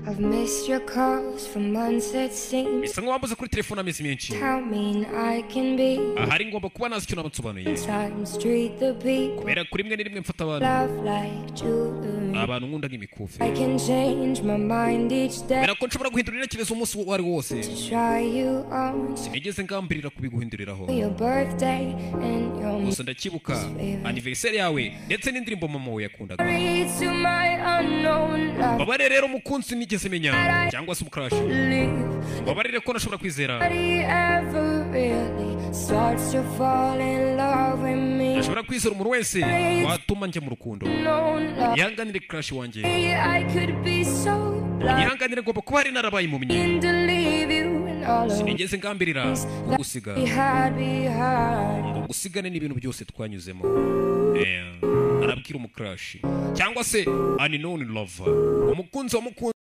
I've missed your calls for months it seems. bisa nk'uwambuze kuri telefone amezi menshi How mean I can be. ahari ngomba kuba nazi icyo namusobanuriye Times treat the people. kubera kuri rimwe na rimwe mfata abantu Love like jewelry. abantu nkunda nk'imikufi I can change my mind each day. kubera ko nshobora guhindura intekerezo umunsi uwo ari wo wose To try you on. sinigeze ngambirira kubiguhinduriraho Your birthday and your gusa ndacyibuka aniveriseri yawe ndetse n'indirimbo mama we yakundaga memory to my unknown love. babarire rero umukunzi nigeze menya cyangwa se umukarashi babarire ko nashobora kwizera Nobody ever really starts to fall in love with me. ashobora kwizera umuntu wese watuma njya mu rukundo Unknown love. yihanganire karashi wanjye I could be so blind. yihanganire ngomba kuba hari narabaye impumyi And to leave you and all of sinigeze ngambirira kugusiga we had behind. ngo gusigane n'ibintu byose twanyuzemo Eh, arabwira umukarashi cyangwa se aninoni lova umukunzi wa mukunzi